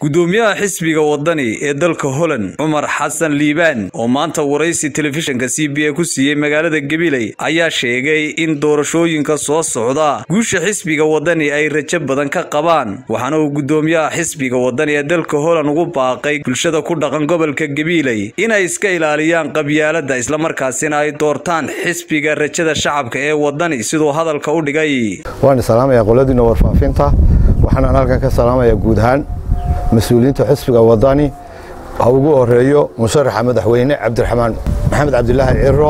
gudoomiyaha xisbiga wadani ee dalka holand cumar xasan liibaan oo maanta waraysi telefishinka c b a ku siiyey magaalada gabiley ayaa sheegay in doorashooyinka soo socda guusha xisbiga wadani ay rajo badan ka qabaan waxaana uu gudoomiyaha xisbiga wadani ee dalka holand ugu baaqay bulshada ku dhaqan gobolka gabiley inay iska ilaaliyaan qabyaalada islamarkaasina ay doortaan xisbiga rajada shacabka ee wadani siduu hadalka u dhigay waan salaamayaa qoladiina warfaafinta waxaanaan halkan ka salaamayaa guud ahaan mas-uuliyiinta xisbiga wadani ha ugu horeeyo musharaxa madaxweyne cabdiraxmaan maxamed cabdilaahi ciro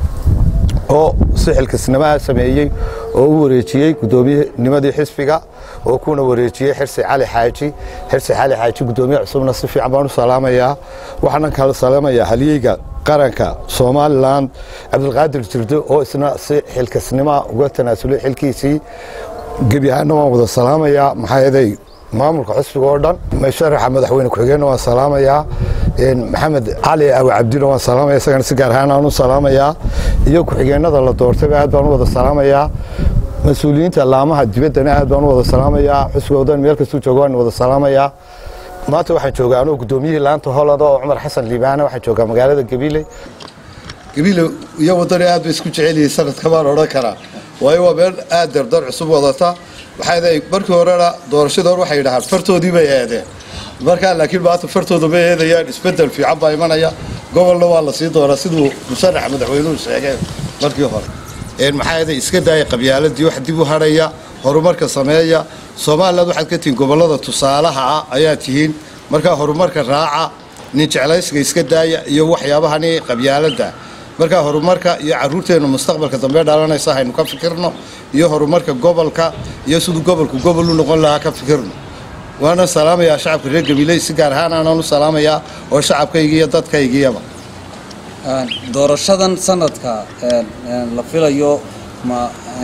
oo si xilkasnimaha sameeyey oo u wareejiyey gudoomiyanimadii xisbiga oo kuna wareejiyey xirsi cali xaaji xirsi cali xaaji gudoomiye cusubna si fiican baan u salaamayaa waxaanan kala salaamayaa halyeyga qaranka somalilan cabdilqaadir jirdo oo isna si xilkasnimaa uga tanaasulay xilkiisii gebi ahaanna waan wada salaamayaa maxaa yeelay maamulka xisbiga oo dhan musharaxa madaxweyne ku-xigeenna waan salaamayaa maxamed cali awi cabdina waan salaamaya isagana si gaar ahaan aan u salaamayaa iyo ku-xigeenada la doortayba aad baan u wada salaamayaa mas-uuliyiinta laamaha dibaddana aad baan u wada salaamayaa xisbiga waddan meel kastuu jooga waan wada salaamayaa maanta waxaan joogaa anuu gudoomiyihii laanta holland oo cumar xasan liibaana waxaan joogaa magaalada gabiley gabiile iyo waddani aad bay isku jecelyihiin sanadka baan odhan karaa waayo waa meel aad dardar cusub wadata waxay markii horena doorashadii hore waxay yidhahaan fartoodii bay eedeen markaa laakiin maanta fartooda ma eedayaan isbedel fiican baa imanaya gobolna waa la sii doonaa siduu musharaxa madaxweynuhu sheegeen markii hore maxaa yeelay iska daaya qabyaaladii wax dib u hadhaya horumarka sameeya somaliland waxaad ka tihiin gobollada tusaalaha ah ayaa tihiin markaa horumarka raaca nin jeclaysiga iska daaya iyo waxyaabahani qabyaaladda markaa horumarka iyo caruurteenna mustaqbalka dambe dhalanaysa haynu ka fikirno iyo horumarka gobolka iyo siduu gobolku gobol u noqon lahaa ka fikirno waana salaamayaa shacabka reer gabiley si gaar ahaan aanaan u salaamayaa oo shacabkayga iyo dadkaygiyaba doorashadan sanadka la filayo ma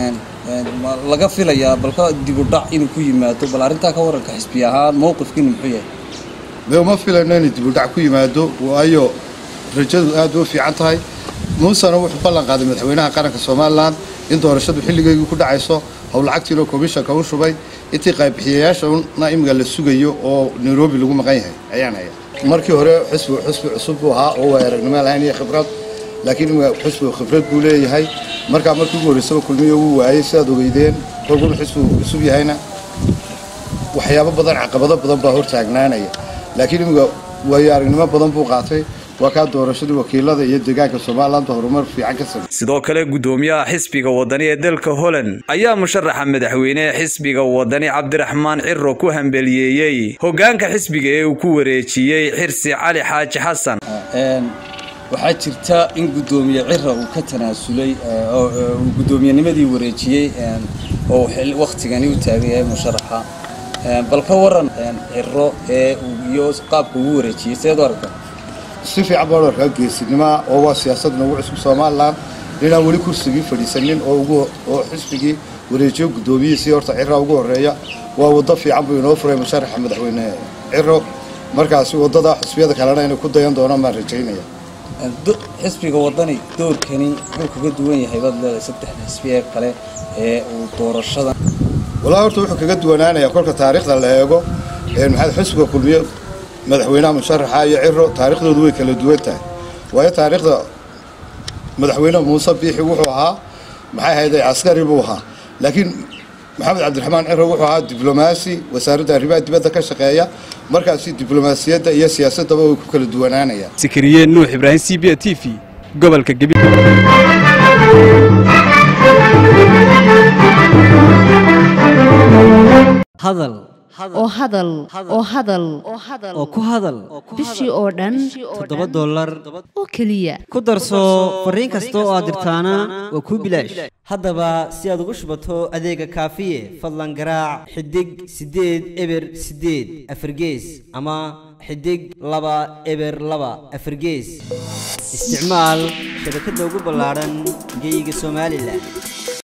ma laga filayaa balka dibudhac inuu ku yimaado bal arrintaa ka waranka xisbi ahaan mowqifkiinu muxuu yahay de uma filayno inuu dibudhac ku yimaado waayo rajadu aad u fiican tahay muusena wuxuu ballan qaaday madaxweynaha qaranka somalilan in doorashadu xilligeygii ku dhacayso howlacagtiina komishanka u shubay intii qaybbixiyayaashana imiga la sugayo oo nairobi lagu maqan yahay ayaan haya markii hore xisbigu xisbi cusub buu ahaa oo waa aragnimo lahayn iyo khibrad laakiin imiga xisbigu khibrad buu leeyahay markaa markii ugu horreysaba kulmiyo wuu waayey sidaad ogeydeen kolkunu xisbigu cusub yahayna waxyaabo badan caqabado badan baa hortaagnaanaya laakiin imiga waayo aragnimo badan buu qaatay waa kaa doorashadii wakiilada iyo deegaanka somalilanba horumar fiican ka samey sidoo kale gudoomiyaha xisbiga wadani ee dalka holand ayaa musharaxa madaxweyne ee xisbiga wadani cabdiraxmaan ciro ku hambeliyeeyey hogaanka xisbiga ee uu ku wareejiyey xirsi cali xaaji xasan waxaa jirta in gudoomiye cira uu ka tanaasulay uu gudoomiyenimadii wareejiyey oo wakhtigani u taagan yahay musharaxa bal ka waran ciro ee iyo qaabka ugu wareejiyey seed u aragta si fiican baan arkaa geesinimoa oo waa siyaasad nagu cusub somalilan inaan weli kursigii fadhiisanin oo xisbigii wareejiyo guddoomiyihiisii horta ciraa ugu horeeya waa waddo fiican buu inoo furay musharaxa madaxweyne ciro markaasi waddada xisbiyada kalena inay ku dayan doonaan baan rajaynaya xisbiga wadani doorkani wuxuu kaga duwan yahay baad leedahay saddexda xisbi ee kale ee uu doorashadan walaa horta wuxuu kaga duwanaanayaa kolka taariikhda la eego maxaad xisbiga kulmiye madaxweynaha musharaxa iyo ciro taarikhdoodu way kala duwan tahay waayo taariikhda madaxweyne muuse biixi wuxuu ahaa maxay hayday caskari buu ahaa laakiin maxamed cabdiraxmaan ciro wuxuu ahaa diblomaasi wasaaradda arrimaha dibadda ka shaqeeya markaasi diblomaasiyadda iyo siyaasaddaba way ku kala duwanaanayaan sikariye nuux ibraahim c b a t v gobolka gabi hadal oo hadal oo hadal oo ku hadal bishii oo dhan toddoba dollar oo keliya ku darso fariin kasta oo aad dirtaana waa kuu bilaash haddaba si aad ugu shubato adeega kaafiye fadlan garaac xidig siddeed eber siddeed afargees ama xidig laba eber laba afargees isticmaal shabakadda ugu ballaadhan geyga somalilan